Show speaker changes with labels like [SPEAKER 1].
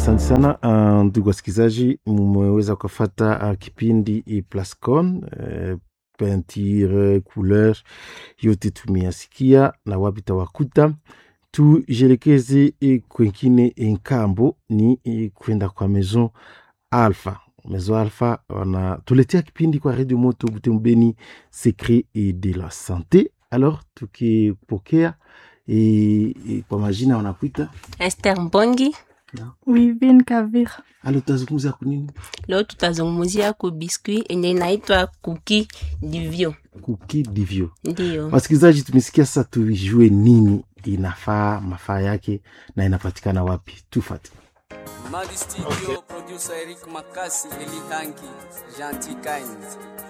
[SPEAKER 1] Asante sana uh, ndugu wasikilizaji, mmeweza kufata uh, kipindi i Plascon uh, peinture couleur yote tumeyasikia na wapi tawakuta. Tujelekeze eh, kwengine nkambo ni eh, kwenda kwa Maison Alpha. Maison Alpha wanatuletea kipindi kwa Radio Moto Butembeni Secret et de la Sante. Alors tukipokea eh, eh, kwa majina wanakuita
[SPEAKER 2] Esther Mbongi.
[SPEAKER 3] Wivin Kavira.
[SPEAKER 1] alo, tutazungumza kunini?
[SPEAKER 2] Leo tutazungumzia ku biskuit yenye inaitwa kuki divyo.
[SPEAKER 1] Kuki divyo.
[SPEAKER 2] Ndiyo,
[SPEAKER 1] Wasikilizaji, tumesikia sasa, tujue nini inafaa, mafaa yake na inapatikana wapi. Tufate.
[SPEAKER 4] Mali Studio, producer Eric Makasi, Eli Hangi, Gentil Kind.